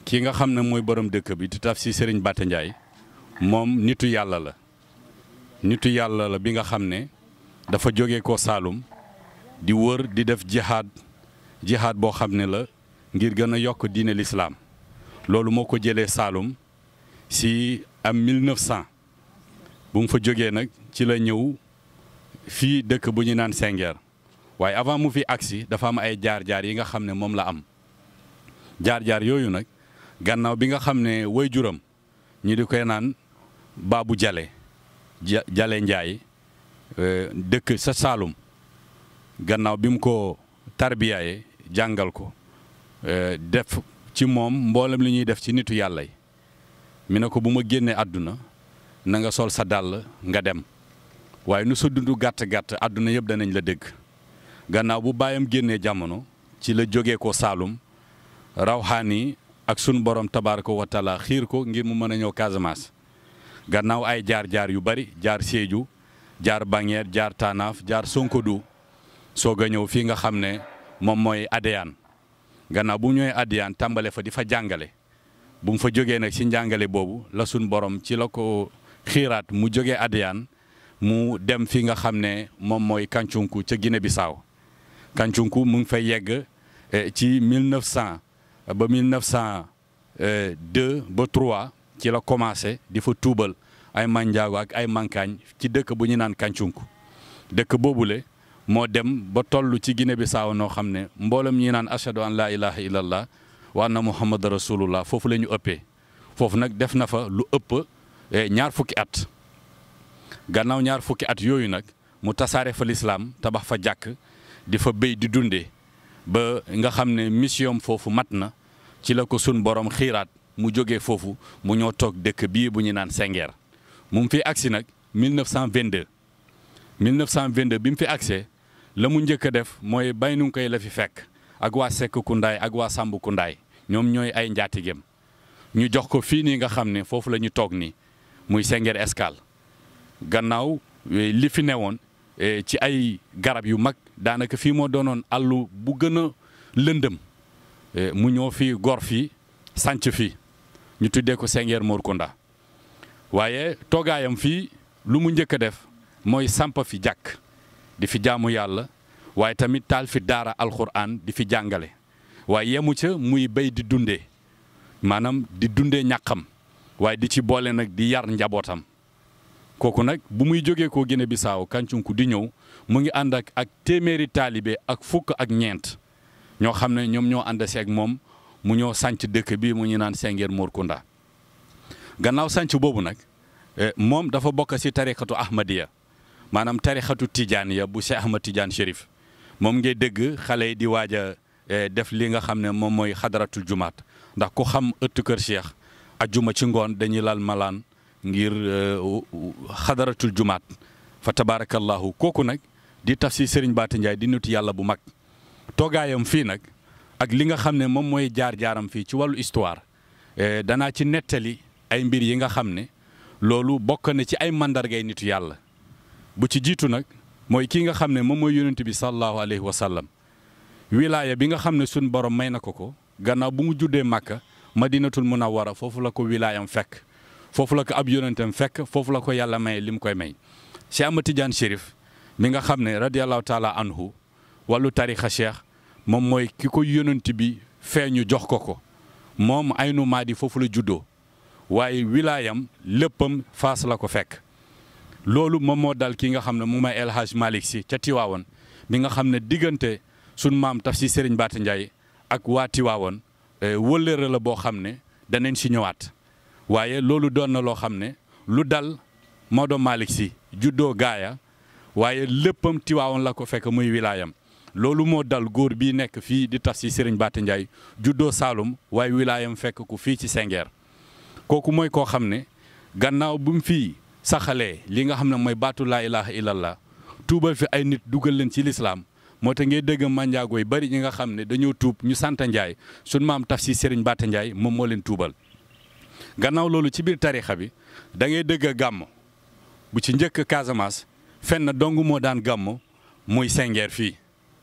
ki nga xam ne mooy borom dëkk bi di taf si Serigne Bata Ndiaye moom nitu yàlla la nitu yàlla la bi nga xam ne dafa jóge ko Saalum di wër di def jihaad jihaad boo xam ne la ngir gën a yokk diine lislaam loolu moo ko jëlee Saalum si am 1900 bu mu fa jógee nag ci la ñëw fii dëkk bu ñu naan Sengeer waaye avant mu fi agsi dafa am ay jaar-jaar yi nga xam ne moom la am jaar-jaar yooyu nag gannaaw bi nga xam ne way juram ñi di koy naan Baabu Jale Jale Njaay dëkk sa Saalum gannaaw bi mu ko tarbiyaaye jàngal ko def ci moom mboolem li ñuy def ci nitu yàlla yi mi ne ko bu ma génnee àdduna na nga sol sa dàll nga dem waaye nu sa dund gàtt-gàtt àdduna yëpp danañ la dégg gannaaw bu baayam génnee jamono ci la jógee ko Saalum rawxaani ak sun borom tabaaraka wa taala xiir ko ngir mu mën a ñëw Casamance gannaaw ay jaar-jaar yu bari jaar Sédhiou jaar Banguère jaar Tanaaf jaar Sonkodou soog a ñëw fii nga xam ne moom mooy Adéane gannaaw bu ñëwee Adéane tàmbale fa di fa jàngale bu mu fa jógee nag ci njàngale boobu la sun borom ci la ko xiiraat mu jógee Adéane mu dem fi nga xam ne moom mooy Kancunku ca Guinée Bissau Kancunku mu ngi fay yegg ci 1900 ba 1902 ba 3 ci la commencé di fa tuubal ay manjaago ak ay mankaañ ci dëkk bu ñu naan Kancunku dëkk boobule moo dem ba toll ci Guinée Bissau noo xam ne mboolem ñi naan ashadu an laa ilaha illallah wa anna muhammad rasulullah foofu la ñu ëppee foofu nag def na fa lu ëpp ñaar fukki at gannaaw ñaar fukki at yooyu nag mu tasaare fa lislaam tabax fa jàkk di fa béy di dundee ba nga xam ne mission foofu mat na ci la ko sun borom xiiraat mu jógee foofu mu ñoo toog dëkk bii bu ñu naan Sengeer mu ngi fi agsi nag 1922 1922 bi mu fi agsee la mu njëkk a def mooy bay nu koy la fi fekk ak waa Sekk Kundaay ak waa Samb Kundaay ñoom ñooy ay njaatigem ñu jox ko fii nii nga xam ne foofu la ñu toog nii muy Sengeer Escale gannaaw li fi newoon ci ay garab yu mag daanaka fii moo doonoon àllu bu gën a lëndëm mu ñëw fii gor fii sànc fii ñu tuddee ko Sengeer Morkunda waaye toogaayam fii lu mu njëkk a def mooy samp fi jàkk di fi jaamu yàlla waaye tamit taal fi daara alxuraan di fi jàngale waaye yemu ca muy béy di dundee maanaam di dundee ñàqam waaye di ci boole nag di yar njabootam kooku nag bu muy jógee koo Guinée Bissau Kancunku di ñëw mu ngi ànd ak ak téeméeri taalibe ak fukk ak ñeent ñoo xam ne ñoom ñoo ànd seeg moom mu ñëw sànc dëkk bi mu ñu naan Sengeer Morkunda gannaaw sànc boobu nag moom dafa bokk ci tarixatu Ahmadiya maanaam tarixatu Tijaaniya bu Cheikh Ahmad Tidiane Chérif moom ngay dégg xale yi di waaj a def li nga xam ne moom mooy xadaratul jumaat ndax ku xam ëttu kër Cheikh ajjuma ci ngoon dañuy lal malaan ngir xadaratul jumaat fa tabaarakallahu kooku nag di taf si Serigne Bata Ndiaye di nuti yàlla bu mag toogaayam fii nag ak li nga xam ne moom mooy jaar-jaaram fii ci wàllu histoire danaa ci nettali ay mbir yi nga xam ne loolu bokk na ci ay mandargay nitu yàlla bu ci jiitu nag mooy kii nga xam ne moom mooy yonent bi sallallahu alayhi wa sallam wilaaya bi nga xam ne suñ borom may na ko ko gannaaw bu mu juddee màkka madinatul munawwara foofu la ko wilaayam fekk foofu la ko ab yonentam fekk foofu la ko yàlla may li mu koy may Cheikh Ahmad Tidiane Chérif mi nga xam ne radiallahu taala anhu wàllu tarixa cheikh moom mooy ki ko yonent bi feeñu jox ko ko moom aynu maadi foofu la juddoo waaye wilaayam léppam faas la ko fekk loolu moom moo dal ki nga xam ne mu may El Hadj Malick si ca Tiwaawoon bi nga xam ne diggante sun maam taf si Serigne Bata Ndiaye ak waa Tiwaawoon wëllëre la boo xam ne danañ si ñëwaat waaye loolu doon na loo xam ne lu dal Maodo Malick si juddoo gaaya waaye léppam Tiwaawoon la ko fekk muy wilaayam loolu moo dal góor bii nekk fii di taf si Serigne Bata Ndiaye juddoo Saalum waaye wilaayam fekk ku fii ci Sengeer kooku mooy koo xam ne gannaaw bu mu fii saxalee li nga xam ne mooy baatu laa ilaha illallah tuubal fi ay nit dugal leen ci lislaam moo tax ngay dégg manjaago yi bari ñi nga xam ne dañoo tuub ñu sant Ndiaye sun maam taf si Serigne Bata Ndiaye moom moo leen tuubal gannaaw loolu ci biir tarixa bi da ngay dégg gàmm bu ci njëkk Casamance fenn dong moo daan gàmm muy Sengeer fii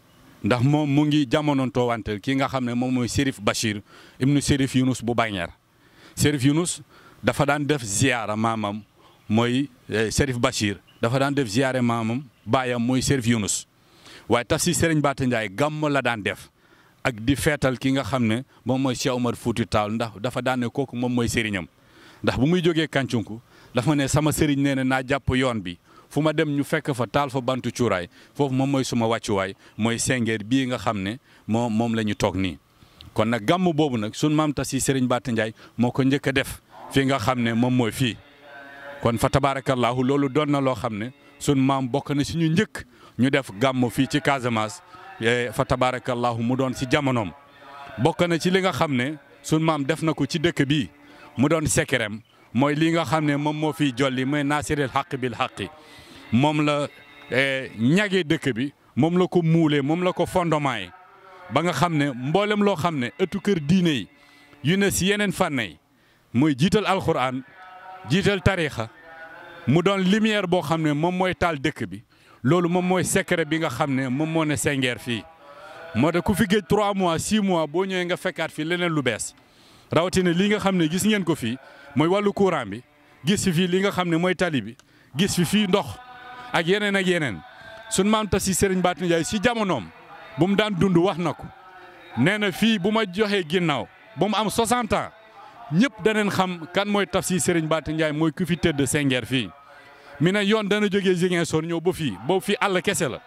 ndax moom mu ngi jamonoon toowanteel ki nga xam ne moom mooy Chérif Bachir ibnu Chérif Yunus bu Bañeer Chérif Yunus dafa daan def ziyaara maamam mooy Chérif Bachir dafa daan def ziyaare maamam baayam mooy Chérif Yunus waaye tafsir Serigne Bata Ndiaye gàmm la daan def ak di feetal ki nga xam ne moom mooy Cheikh Omar Fouti Tall ndax dafa daan ne kooku moom mooy sëriñam ndax bu muy jógee Kàncunku dafa ne sama sëriñ nee na naa jàpp yoon bi fu ma dem ñu fekk fa taal fa bantu cuuraay foofu moom mooy suma wàccuwaay mooy sengeer bii nga xam ne moom moom la ñu toog nii. kon nag gàmm boobu nag sunu maam tas yi Serigne Bata Ndiaye moo ko njëkk a def fii nga xam ne moom mooy fii kon fa tabaarakallaahu loolu doon na loo xam ne sunu maam bokk na si ñu njëkk ñu def gàmm fii ci Casamance fa tabaarakallaahu mu doon si jamonoom bokk na ci li nga xam ne sunu maam def na ko ci dëkk bii mu doon sekkerem mooy li nga xam ne moom moo fiy jolli mooy naasiril xaq bil xaqi moom la ñagee dëkk bi moom la ko muulee moom la ko fondement yi ba nga xam ne mboolem loo xam ne ëttu kër diine yi yu ne si yeneen fànn yi mooy jiital alxuraan jiital tariixa mu doon lumière boo xam ne moom mooy taal dëkk bi loolu moom mooy secret bi nga xam ne moom moo ne Sengeer fii moo tax ku fi géej 3 mois 6 mois boo ñëwee nga fekkaat fii leneen lu bees rawatina li nga xam ne gis ngeen ko fii mooy wàllu courant bi gis fi fii li nga xam ne mooy tali bi gis fi fii ndox ak yeneen ak yeneen sunu maam tas si Serigne Bata Ndiaye si jamonoom bu mu daan dund wax na ko nee na fii bu ma joxee ginnaaw ba mu am 60 ans ñëpp daneen xam kan mooy tafsir Serigne Bata Ndiaye mooy ku fi tëdd Sengeer fii. mi ne yoon dana jógee Ziguinchor ñëw ba fii boobu fii àll kese la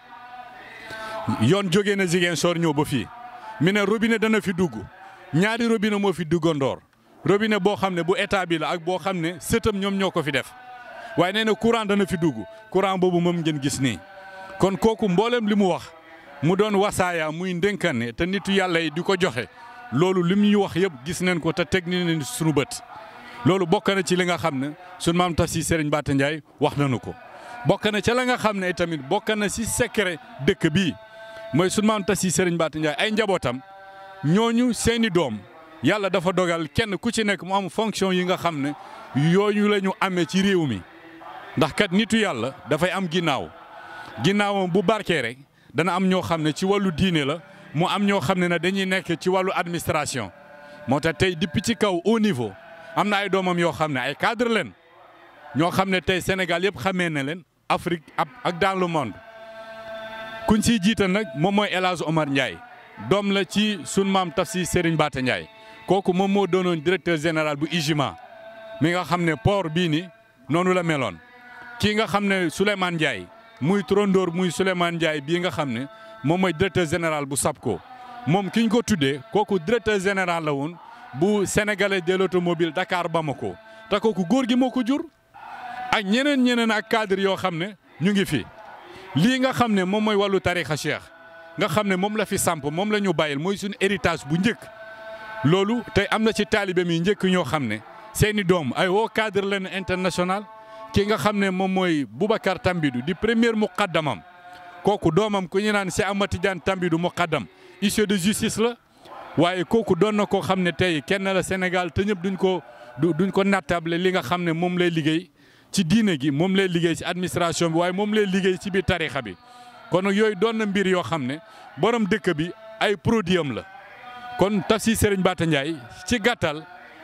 yoon jógee na Ziguinchor ñëw ba fii mi ne robinet dana fi dugg ñaari robinet moo fi duggandoor robinet boo xam ne bu état bi la ak boo xam ne sëtam ñoom ñoo ko fi def waaye nee na courant dana fi dugg courant boobu moom ngeen gis nii kon kooku mboolem li mu wax mu doon wasaaya muy ndénkanne te nitu yàlla yi di ko joxe loolu li mu ñu wax yëpp gis nañ ko te teg nañ suñu bët loolu bokk na ci li nga xam ne sunu maam tafsir Serigne Bata Ndiaye wax nañu ko bokk na ca la nga xam ne tamit bokk na si secret dëkk bii mooy sunu maam tafsir Serigne Bata Ndiaye ay njabootam ñooñu seeni doom yàlla dafa dogal kenn ku ci nekk mu am fonction yi nga xam ne yooyu la ñu amee ci réew mi ndax kat nitu yàlla dafay am ginnaaw ginnaawam bu barkee rek dana am ñoo xam ne ci wàllu diine la mu am ñoo xam ne ne dañuy nekk ci wàllu administration moo tax tey depuis ci kaw au niveau. am na ay doomam yoo xam ne ay cadre leen ñoo xam ne tey Sénégal yëpp xamee na leen Afrique ak dans le monde kuñ siy jiital nag moom mooy El Hadj Omar Ndiaye doom la ci sun maam tafsir Serigne Bata Ndiaye kooku moom moo doonoon directeur général bu IJMA mi nga xam ne port bii ni noonu la meloon kii nga xam ne Souleymane Ndiaye muy trondoor muy Souleymane Ndiaye bii nga xam ne moom mooy directeur général bu SAPCO moom ki ñu ko tuddee kooku directeur général la woon bu sénégalais de l'automobile Dakar Bamako te kooku góor gi moo ko jur ak ñeneen ñeneen ak cadre yoo xam ne ñu ngi fi lii nga xam ne moom mooy wàllu tarixa cheikh nga xam ne moom la fi samp moom la ñu bàyyil mooy suñu héritage bu njëkk loolu tey am na ci taalibe mi njëkk ñoo xam ne seeni doom ay woo cadre leen international ki nga xam ne moom mooy Boubacar Tambidou di premier muqaddamam kooku doomam ku ñu naan si Amati Diane Tambidou muqaddam huissier de justice la waaye kooku doon na koo xam ne tey kenn la Sénégal te ñëpp duñ ko duñ ko nattable li nga xam ne moom lay liggéey ci diine gi moom lay liggéey ci administration bi waaye moom lay liggéey ci biir tarixa bi kon nag yooyu doon na mbir yoo xam ne borom dëkk bi ay produit am la kon tafsir Serigne Bata Ndiaye ci gàttal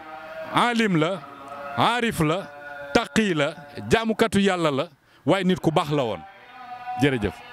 alim la aarif la taqi la jaamukatu yàlla la waaye nit ku baax la woon jërëjëf